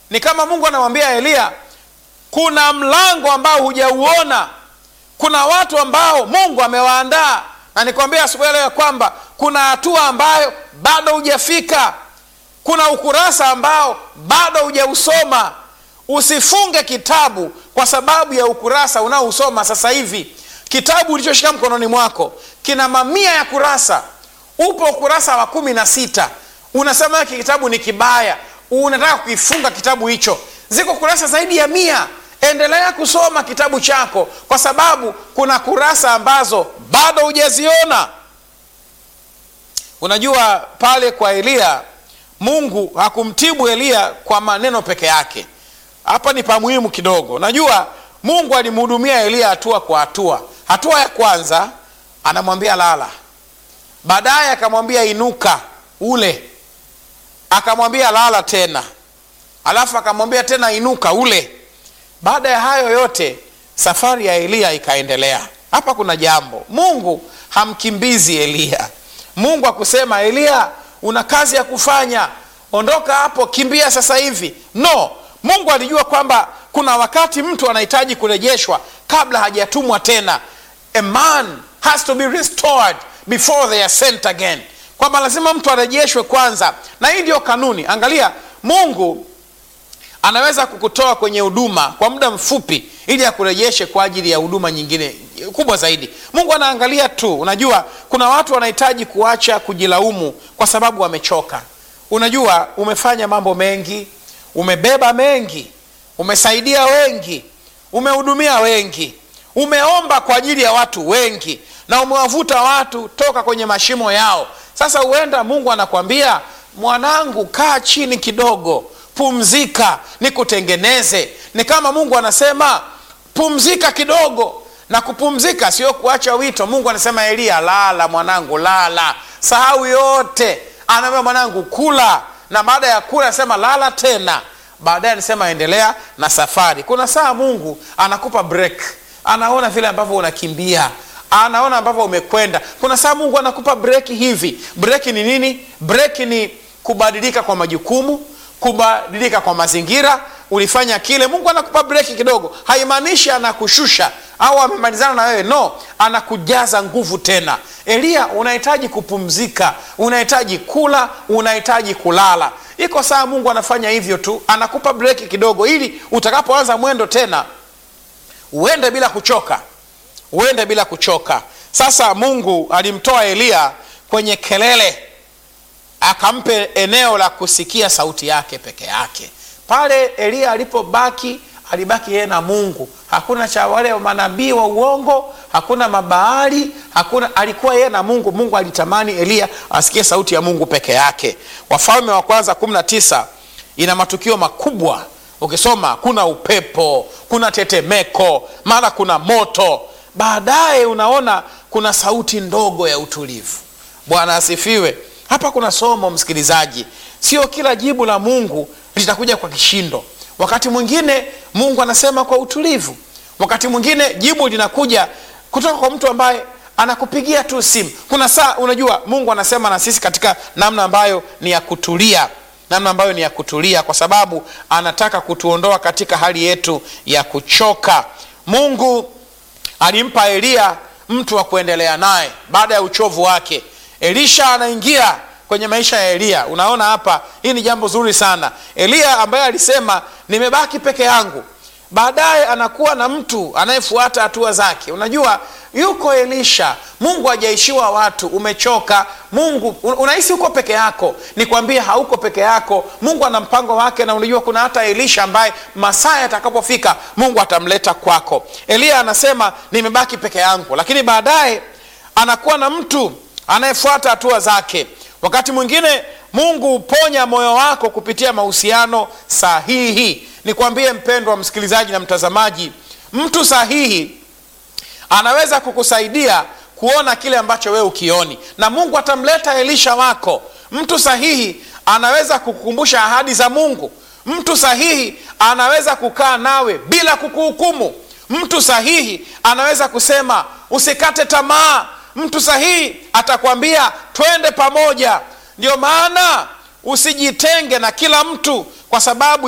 ni kama mungu anamwambia eliya kuna mlango ambao hujauona kuna watu ambao mungu amewaandaa na nikwambia asubuhi leo ya kwamba kuna hatua ambayo bado hujafika kuna ukurasa ambao bado hujausoma usifunge kitabu kwa sababu ya ukurasa unaousoma sasa hivi kitabu ulichoshika mkononi mwako kina mamia ya kurasa upo ukurasa wa kumi na sita unasema hiki kitabu ni kibaya unataka kukifunga kitabu hicho ziko kurasa zaidi ya mia endelea kusoma kitabu chako kwa sababu kuna kurasa ambazo bado hujaziona unajua pale kwa eliya mungu hakumtibu eliya kwa maneno peke yake hapa ni pamuhimu kidogo unajua mungu alimhudumia eliya hatua kwa hatua hatua ya kwanza anamwambia lala baadaye akamwambia inuka ule akamwambia lala tena alafu akamwambia tena inuka ule baada ya hayo yote safari ya eliya ikaendelea hapa kuna jambo mungu hamkimbizi eliya mungu akusema eliya una kazi ya kufanya ondoka hapo kimbia sasa hivi no mungu alijua kwamba kuna wakati mtu anahitaji kurejeshwa kabla hajatumwa tena a man has to be restored before they are sent again kwamba lazima mtu arejeshwe kwanza na hii ndio kanuni angalia mungu anaweza kukutoa kwenye huduma kwa muda mfupi ili akurejeshe kwa ajili ya huduma nyingine kubwa zaidi mungu anaangalia tu unajua kuna watu wanahitaji kuacha kujilaumu kwa sababu wamechoka unajua umefanya mambo mengi umebeba mengi umesaidia wengi umehudumia wengi umeomba kwa ajili ya watu wengi na umewavuta watu toka kwenye mashimo yao sasa huenda mungu anakwambia mwanangu kaa chini kidogo pumzika nikutengeneze ni kama mungu anasema pumzika kidogo na kupumzika sio kuacha wito mungu anasema eliya lala mwanangu lala sahau yote anaambia mwanangu kula na baada ya kula anasema lala tena baadaye anasema endelea na safari kuna saa mungu anakupa break anaona vile ambavyo unakimbia anaona ambavyo umekwenda kuna saa mungu anakupa breki hivi breki ni nini breki ni kubadilika kwa majukumu kubadilika kwa mazingira ulifanya kile mungu anakupa breki kidogo haimaanishi anakushusha au amemalizana na wewe no anakujaza nguvu tena eliya unahitaji kupumzika unahitaji kula unahitaji kulala iko saa mungu anafanya hivyo tu anakupa breki kidogo ili utakapoanza mwendo tena uende bila kuchoka uende bila kuchoka sasa mungu alimtoa eliya kwenye kelele akampe eneo la kusikia sauti yake peke yake pale eliya alipobaki alibaki yeye na mungu hakuna cha wale manabii wa uongo hakuna mabaali hakuna alikuwa yeye na mungu mungu alitamani eliya asikie sauti ya mungu peke yake wafalme wa kwanza 19 ina matukio makubwa ukisoma kuna upepo kuna tetemeko mara kuna moto baadaye unaona kuna sauti ndogo ya utulivu bwana asifiwe hapa kuna somo msikilizaji sio kila jibu la mungu litakuja kwa kishindo wakati mwingine mungu anasema kwa utulivu wakati mwingine jibu linakuja kutoka kwa mtu ambaye anakupigia tu simu kuna saa unajua mungu anasema na sisi katika namna ambayo ni ya kutulia namna ambayo ni ya kutulia kwa sababu anataka kutuondoa katika hali yetu ya kuchoka mungu alimpa eliya mtu wa kuendelea naye baada ya uchovu wake elisha anaingia kwenye maisha ya eliya unaona hapa hii ni jambo zuri sana eliya ambaye alisema nimebaki peke yangu baadaye anakuwa na mtu anayefuata hatua zake unajua yuko elisha mungu hajaishiwa watu umechoka mungu unahisi uko peke yako nikwambie hauko peke yako mungu ana mpango wake na unajua kuna hata elisha ambaye masaa yatakapofika mungu atamleta kwako eliya anasema nimebaki peke yangu lakini baadaye anakuwa na mtu anayefuata hatua zake wakati mwingine mungu huponya moyo wako kupitia mahusiano sahihi nikwambie mpendwa msikilizaji na mtazamaji mtu sahihi anaweza kukusaidia kuona kile ambacho wewe ukioni na mungu atamleta elisha wako mtu sahihi anaweza kukukumbusha ahadi za mungu mtu sahihi anaweza kukaa nawe bila kukuhukumu mtu sahihi anaweza kusema usikate tamaa mtu sahihi atakwambia twende pamoja ndio maana usijitenge na kila mtu kwa sababu